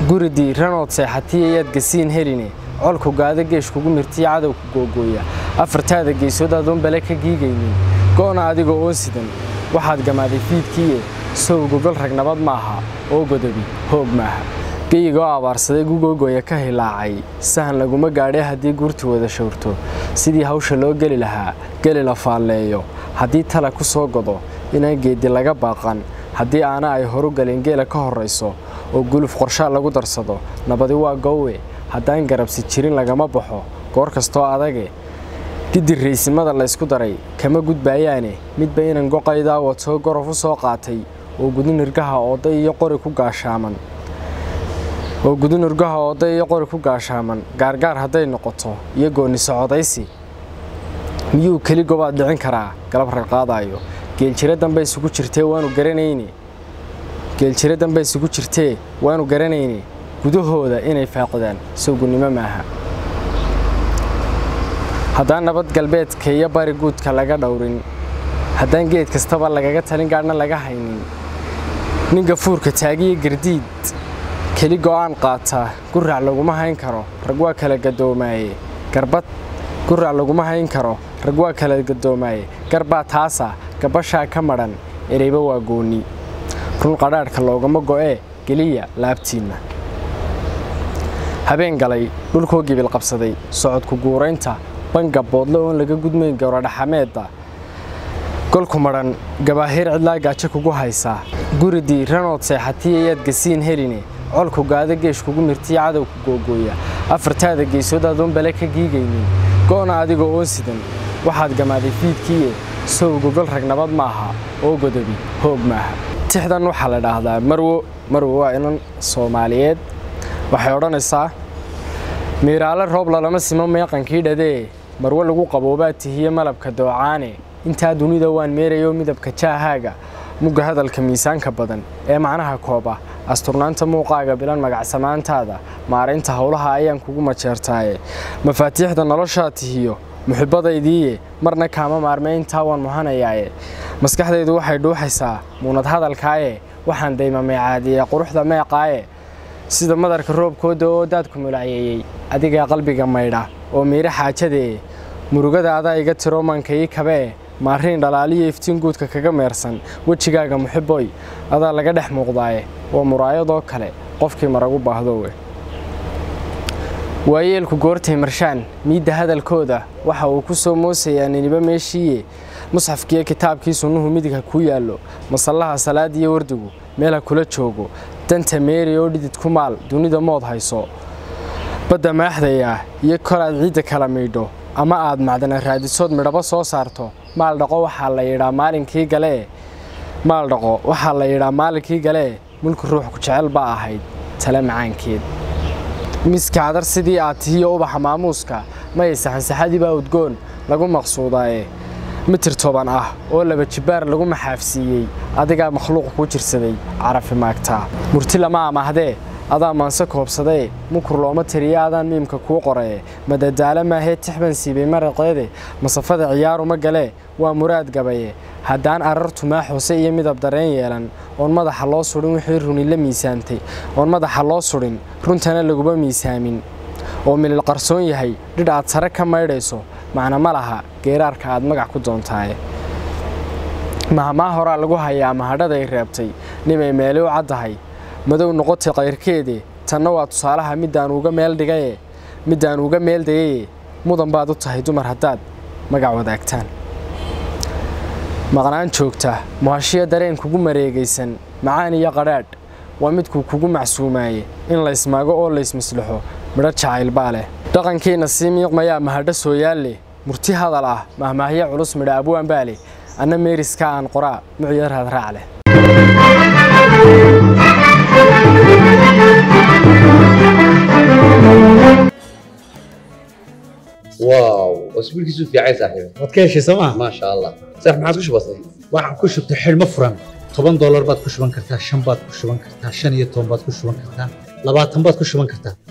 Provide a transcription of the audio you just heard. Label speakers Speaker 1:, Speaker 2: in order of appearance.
Speaker 1: guri diiranood seexatiya yaad gasiin heline colku gaada geesh kugu mirtiya cadow ku googooya afartaada geesood adoon bale ka giigaynin go'na adigoo oon sidan waxaad gamaaday fiidkiiye sow gogol rag nabad maaha oo godobi hoog maaha geyigoo abaarsaday gugoogoya ka hilaacay sahan laguma gaadhay haddii guurti wada showrto sidii hawsha loo geli lahaa geli la faalleeyo haddii tala ku soo godo inaan geeddi laga baaqan haddii aana ay horu galin geela ka horrayso oo guluf qorshaa lagu darsado nabadi waa goowe haddaan garabsi jirin lagama baxo goor kastoo adage giddi raysimada laysku daray kama gudbaayaane midba inan goqaydaa watoo gorof u soo qaatay oo gudin irgaha ooday iyo qori ku gaashaaman oo gudin irgaha ooday iyo qori ku gaashaaman gaargaar hadday noqoto iyo goonni socodaysi miyuu keli gobaad dhicin karaa galab rarqaadaayo geeljire dambe isugu jirtee waanu garanayne geeljire dambe isugu jirtee waanu garanayne gudahooda inay faaqdaan sawgunnimo maaha haddaan nabad galbeedka iyo bari guudka laga dhowrin haddaan geed kastaba lagaga talin gaadhna laga haynin nin gafuurka taagiya gardiid keli go'aan qaataa gurac laguma hayn karo rag waa kala gadoomaaye garbad gurac laguma hayn karo rag waa kala gadoomaaye garbaa taasa gabashaa ka madhan ereyba waa goonni run qadhaadhka loogama go'ee geliya laabtiinna habeen galay dhulkoo gibil qabsaday socodku guuraynta banga boodle oon laga gudmayn gowradhaxameedda golku madhan gabaahiir cidlaa gaajo kugu haysaa guri diiranood seexatiya yaad gasiin heline colku gaada geesh kugu mirtiya cadow ku googooya afartaada geesood adoon bale ka giigaynin go'na adigoo oon sidan waxaad gamaaday fiidkiiye sow gogol rag nabad maaha oo godobi hoog maaha tixdan waxaa la dhaahdaa marwo marwo waa inan soomaaliyeed waxay odhanaysaa miiraale roob lalama simo meeqankii dhadee marwo lagu qaboobaa tihiye malabka doocaane intaa dunida waan meerayo midabka jaahaaga mugga hadalka miisaanka badan ee macnaha kooba asturnaanta muuqaaga bilan magacsamaantaada maaraynta howlaha ayaan kugu majeertaaye mafaatiixda noloshaa tihiyo muxibbadaydiiye marna kaama maarmay intaa waan muhanayaaye maskaxdaydu waxay dhuuxaysaa muunad hadalkaaye waxaan daymamay caadiye quruxda meeqaaye sida madarka roobkooda oo daadku mulacyeeyey adigaa qalbiga maydha oo miiro xaajadee murugada adaa iga tiro mankayii kabee maariin dhalaaliyo iftiin guudka kaga meersan wejigaaga muxiboy adaa laga dhex muuqdaaye waa muraayadoo kale qofkii maragu baahdowe waayeelku goortay marshaan miidda hadalkooda waxa uu ku soo moosayaa niniba meeshiiye musxafkiiyo kitaabkii sunnuhu midigha kuu yaallo masallaha salaadiyo wardigu meelha kula joogo danta meeri oo dhidid ku maal dunida mood hayso badda maaxdayaa iyo kol aad ciidda kala miidho ama aad macdana raadisood midhabo soo saarto maal dhaqo waxaa la yidhaa maalinkii galee maal dhaqo waxaa la yidhaa maalinkii galee mulki ruux ku jecel baa ahayd tale macaankeed miska cadar sidii aad tihiyo ubaxa maamuuska maya saxansaxadii baa udgoon lagu maqsuudaaye mitir toban ah oo laba jibbaar lagu maxaafsiiyey adigaa makhluuq kuu jirsaday carafi maagtaa murti lama amahdee adaa maanse koobsadee mukur looma tiriya adaan miimka kuu qoree madadaalo maahee tixban siibay maraqeede masafada ciyaaruma galee waa muraad gabaye haddaan arartu maa hoose iyo midab dareen yeelan oon madaxa loo sudhin wixii runi la miisaamtay oon madaxa loo sudhin runtana laguma miisaamin oo milil qarsoon yahay dhidh aad sare ka maydhayso macna ma laha geeraarka aad magac ku doontaaye mahamaa horaa lagu hayaa mahadhaday reebtay nimay meeli u caddahay madow noqotay kayrkeede tanna waa tusaalaha middaan uga meel dhigaye middaan uga meel dayaye mudan baad u tahay dumar haddaad magac wadaagtaan maqnaan joogta muhashiya dareen kugu mareegaysan macaan iyo qadhaadh waa midkuu kugu macsuumaaye in laysmaago oo laysmaslaxo midho jacayl baa leh dhaqankiina sii miiqmayaa mahadho sooyaalle murti hadal ah mahmaahyo culus midha abwaan baa leh anna meeriska aan qoraa mucyar hadraac leh
Speaker 2: واو اسبوعك في عايز صاحبي
Speaker 3: waad ka heshay sooma
Speaker 2: ما شاء الله صح ما عادش بسيط
Speaker 3: waxaan ku shubtay xidhmo furan toban doolar baad ku shuban kartaa shan baad ku shuban kartaa shan iyo toban baad ku shuban kartaa labaatan baad ku shuban kartaa